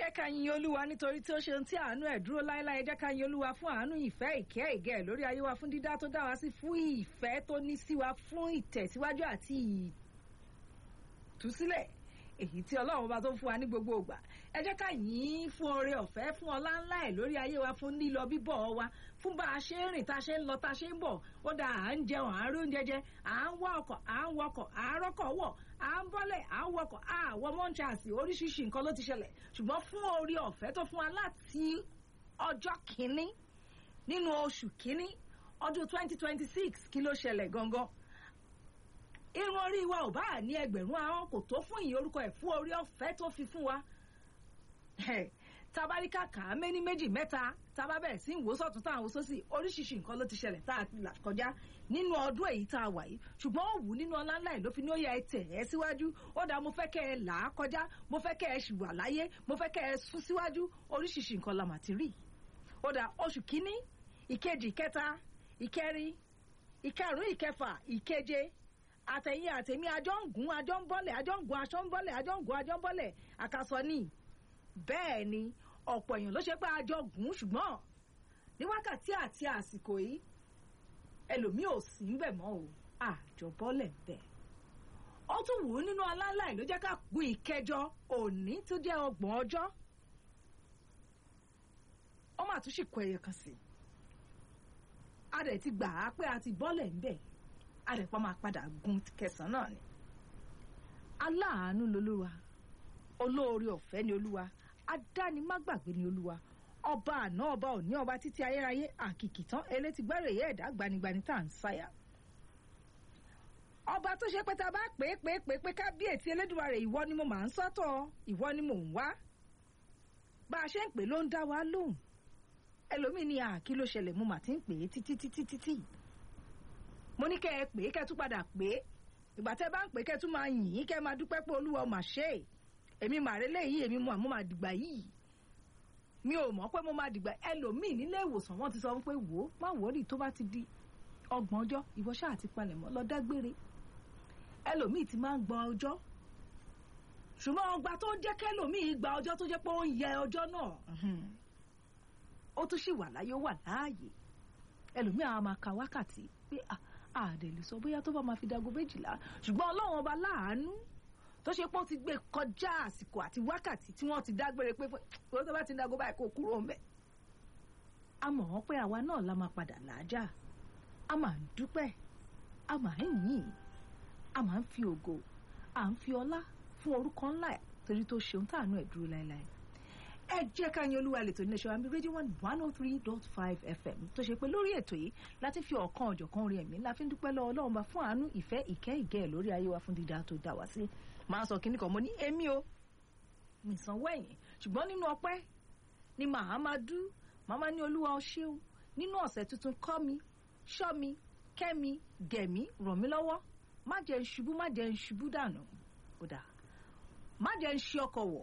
jẹ́ ká yin olúwa nítorí tí ó ṣe ohun tí àánú ẹ̀ dúró láéláé jẹ́ ká yin olúwa fún àánú ìfẹ́ ìkẹ́ ìgẹ̀ lórí ayé wa fún dídá tó dá wa sí fún ìfẹ́ tó ní sí wa fún ìtẹ̀síwájú àti ìtúsílẹ̀ èyí tí ọlọ́run bá tó fún wa ní gbogbo ìgbà ẹ jẹ́ ká yìn ín fún oore ọ̀fẹ́ fún ọlá ńlá ẹ̀ lórí ayé wa fún lílọ bíbọ̀ wa fún bá a ṣe ń rìn tá a ṣe ń lọ tá a ṣe ń bọ̀ ó dáa à ń jẹun à ń rí oúnjẹ jẹ à ń wá ọkọ̀ à ń wọkọ̀ à ń rọ́kọ̀ wọ̀ à ń bọ́lẹ̀ à ń wọkọ̀ à wọ mọ́ńchàsì oríṣiríṣi nǹkan ló ti ṣẹlẹ̀ ṣùgbọ́n fún oore ọ̀fẹ́ tó fún wa láti ọjọ́ kìíní nínú oṣù kìíní ọdún 2026 kí ló ṣẹlẹ̀ gangan irun orí wa ò bá ní ẹgbẹ̀rún ahọ́n kò tó fún ìyìn orúkọ ẹ̀ fún orí ọ̀fẹ́ tó fi fún wa tabaríkà kà á méní méjì mẹ́ta tábà bẹ̀rẹ̀ sí ìwò sọ̀tún tá à ń wo sósì oríṣiríṣi nǹkan ló ti ṣẹlẹ̀ tá a là kọjá nínú ọdún èyí tá a wà yìí ṣùgbọ́n ó wù nínú ọlá ńlá ẹ̀ ló fi ní ó yẹ ẹ tẹ̀ ẹ́ síwájú ó dáa mo fẹ́ kẹ́ ẹ là á kọjá mo fẹ́ kẹ́ ẹ ṣì wà láyé mo fẹ́ kẹ́ ẹ sún síwájú oríṣiríṣi nǹkan la mà ti rí ó dáa oṣù kínní ìkejì ìkẹta ìkẹrin ìkarùn ìkẹfà ìkeje àtẹ̀yìn àtẹ̀mí àjọ ń gún àjọ ń bọ́lẹ̀ àjọ ń gún aṣọ ń bọ́lẹ̀ àjọ ń gún àjọ ń bọ́lẹ̀ àkàsọ ní bẹ́ẹ̀ ni ọ̀pọ̀ èèyàn ló ṣe pé àjọ gùn ṣùgbọ́n ní wákàtí àti àsìkò yìí ẹlòmíì ò sí ń bẹ̀ mọ́ o àjọ bọ́lẹ̀ bẹ̀. ó tún wù ú nínú aláǹláì ló jẹ́ ká gun ìkẹjọ òní tó jẹ́ ọgbọ̀n ọjọ́ ó mà tún sì kọ ẹyẹ kan sí i a dẹ̀ ti gbà á pé a ti bọ́lẹ̀ ń bẹ̀ a dẹ̀ pa máa padà gun kẹsàn-án náà ni aláàánú lolúwa olóore ọ̀fẹ́ ni olúwa adánimágbàgbé ni olúwa ọba àná ọba òní ọba títí ayérayé àkìkì tán elétí gbẹ́rẹ̀ yẹ́ ẹ̀dá gbanigbani tá à ń sáyà ọba tó ṣe pé tá a bá pè é pè é pè é pé kábíyèsí elédùmarè ìwọ ni mo máa ń sọ́tọ̀ ìwọ ni mò ń wá bá a ṣe ń pè ló ń dá wa lóhùn ẹlòmíì ní àkí ló ṣẹlẹ̀ mo mà ti ń pè é títí títí títí mo ní kẹ́ ẹ pè é kẹ́ tún padà pè é ìgbà tẹ́ bá ń pè é kẹ́ tún máa yìn ín kẹ́ máa dúpẹ́ pé olúwa mà ṣe é èmi màrè léyìí èmi mo àmọ́ máa dìgbà yìí mi ò mọ̀ pé mo máa dìgbà ẹlòmíì nílé ìwòsàn wọ́n ti sọ pé wò ó má wọ́ọ̀rì tó bá ti di ọgbọ̀n ọjọ́ ìwọ ṣáà ti palẹ̀ mọ́ lọ dágbére ẹlòmíì ti máa ń gba ọjọ́ ṣùgbọ́n ọgbà tó jẹ́ kẹlòmíì gba ọjọ́ tó jẹ́ pé ó ń yẹ ọjọ́ náà ó tún sì wà láyé ó wà láàyè ẹlòmíì àwọn máa ka wákàtí pé àdè lè sọ bóyá tó bá máa fi dago méjìlá ṣùgbọ́n ọlọ́run ọba láàánú tó ṣe pé ó ti gbé kọjá àsìkò àti wákàtí tí wọ́n ti dágbére pé wọ́n tó bá ti dago báyìí kó kúrò ń bẹ̀. a mọ̀ wọ́n pé àwa náà la máa padà làájá a máa ń dúpẹ́ a máa ń yìn a máa ń fi ògo à ń fi ọlá fún orúkọ ńlá ẹ̀ torí tó ṣeun táànú ẹ̀ dúró láéláé ẹ jẹ́ ká yan olúwa lè tó ní ṣọ́wá mi rédíò one one oh three dot five fm tó ṣe pé lórí ètò yìí láti fi ọ̀kan ọ̀jọ̀kan orin ẹ̀mí la fi ń dúpẹ́ lọ́wọ́ ọlọ́run bá fún àánú ìfẹ́ ìkẹ́ ìgẹ́ ẹ̀ lórí ayé wa fún dídá tó dá wa sí máa sọ kíní kan mo ní èmi o mi sanwó ẹ̀yìn ṣùgbọ́n nínú ọpẹ́ ni màá máa dú màá máa ní olúwa o ṣeun nínú ọ̀sẹ̀ tuntun kọ́ mi ṣọ́ mi kẹ́ mi gẹ̀ mí ràn mí lọ́wọ́ má jẹ́ ń ṣubú má jẹ́ ń ṣubú dànù kódà má jẹ́ ń ṣe ọkọ̀ wọ̀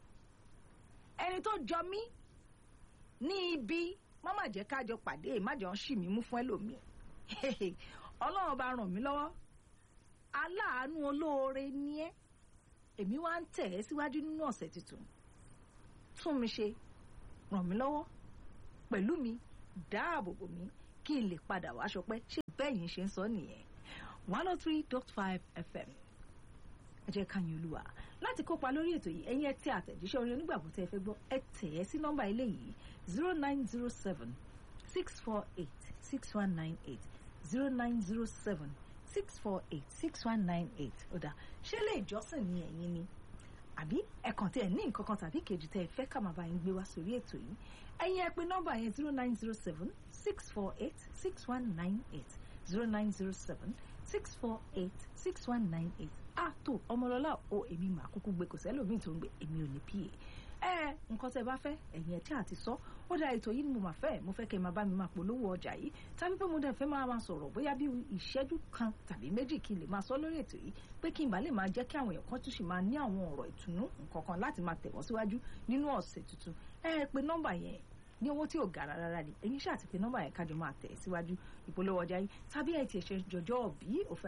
ẹni tó jọ mí ní ibi má má jẹ́ kájọ pàdé má jọ ń ṣì mí mú fún ẹlòmíì ọlọ́run bá ràn mí lọ́wọ́ aláàánú olóore ní ẹ́ èmi wá ń tẹ̀ ẹ́ síwájú nínú ọ̀sẹ̀ tuntun tún mi ṣe ràn mí lọ́wọ́ pẹ̀lú mi dáàbò bò mí kí n lè padà wá ṣọpẹ́ ṣé bẹ́yìn ṣe ń sọ nìyẹn one oh three dot five fm ẹ jẹ́ ká yìn olúwa láti kópa lórí ètò yìí ẹ̀yin ẹ tẹ àtẹ̀jíṣẹ́ orin onígbàgbọ́ tẹ́ ẹ fẹ́ gbọ́ ẹ tẹ̀ ẹ́ sí nọ́mbà ilé yìí zero nine zero seven six four eight six one nine eight zero nine zero seven six four eight six one nine eight ọ̀dà ṣé lè jọ́sìn ní ẹ̀yin ni àbí ẹ̀kàn tí ẹ̀ ní nǹkan kan tàbí kejì tẹ́ ẹ fẹ́ ká máa bá yín gbé wá sórí ètò yìí ẹ̀yin ẹ pè nọ́mbà yẹn zero nine zero seven six four eight six one nine eight zero nine zero seven six four eight six one nine eight àtò ọmọlọ́lá o èmi mà kúkú gbé kò sẹ́lòmíì tó ń gbé èmi ò ní pa ẹ nǹkan tẹ́ bá fẹ́ ẹ̀yin ẹ̀ tí a ti sọ ó dá ètò yìí ni mo máa fẹ́ mo fẹ́ kẹ́ ẹ máa bá mi máa polówó ọjà yìí tàbí pé mo dẹ̀ fẹ́ máa máa sọ̀rọ̀ bóyá bí ìṣẹ́jú kan tàbí méjì kí n lè máa sọ lórí ètò yìí pé kí n bá lè máa jẹ́ kí àwọn èèyàn kan tún sì máa ní àwọn ọ̀rọ̀ ìtùnú nǹkan kan láti máa tẹ̀wọ́ síwájú nínú ọ̀sẹ̀ tuntun ẹ pé nọ́mbà yẹn ní owó tí ò gara rárá ni ẹ̀yin ṣáà ti pé nọ́mbà yẹn kájọ máa tẹ̀ síwájú ìpolówó ọjà yìí tàbí ẹ̀ tiẹ̀ ṣe jọjọ́ bí òfẹ́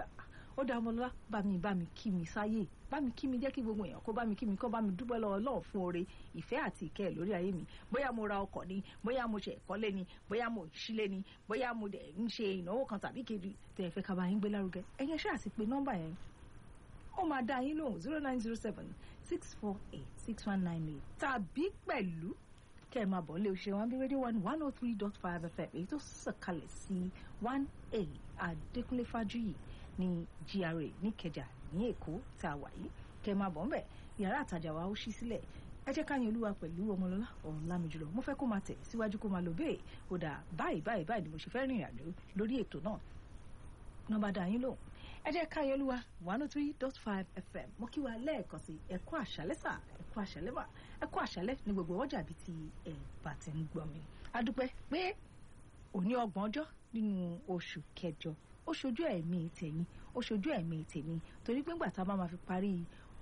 ó dá ọmọlọ́lá bá mi bá mi kí mi sáyè bá mi kí mi jẹ́ kí gbogbo èèyàn kó bá mi kí mi kó bá mi dúpẹ́ lọ́wọ́ Ọlọ́run fún oore ìfẹ́ àti ìkẹ́ ẹ̀ lórí ayé mi bóyá mo ra ọkọ̀ ni bóyá mo ṣe ẹ̀kọ́lé ni bóyá mo ṣílé ni bóyá mo dẹ̀ ń ṣe ìnáwó kan tàbí kejì tẹ̀ ẹ fẹ́ ká bá yín gbé lárugẹ ẹ̀yẹ ṣáà sì pé nọ́mbà yẹn ó máa dá yín lóhùn zero nine zero seven six four eight six one nine eight tàbí pẹ̀lú kẹ́ ẹ̀ máa bọ̀ nílé oṣù wọn bí rédíò one one oh three dot five fm èyí tó sọ̀kalẹ̀ sí one a Adékúnlé Fájuyì ní GRA níkẹjà ní Èkó tá a wà yìí kẹ́ ẹ máa bọ̀ ńbẹ̀ yàrá àtàjà wa ó ṣí sílẹ̀ ẹ jẹ́ ká yan olúwa pẹ̀lú ọmọlọ́lá ọ̀làmì jùlọ mo fẹ́ kó máa tẹ̀ síwájú kó máa lọ bẹ́ẹ̀ ó dà báyìí báyìí báyìí ni mo ṣe fẹ́ rìnrìn àjò lórí ètò náà nọ́mbà dá yín lóhùn ẹ jẹ́ ká yan olúwa one oh three dot five fm mo kí wa lẹ́ẹ̀kan sí ẹ kú àṣálẹ́ sà ẹ kú àṣálẹ́ mà ẹ kú àṣálẹ́ ní gbogbo ọjà bíi ti ẹ bá ti ń gbọ́ mi adúpẹ́ pé òní ọgbọ̀n ọjọ́ nínú oṣù kẹjọ ó ṣojú ẹ̀mí tèmi ó ṣojú ẹ̀mí tèmi torí pé ńgbà tá a bá máa fi parí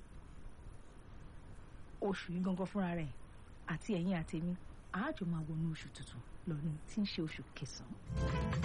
oṣù yìí gangan fúnra rẹ̀ àti ẹ̀yin àtèmi àájò máa wọnú oṣù tuntun lọ́nà tí ń ṣe oṣù kẹsàn-án.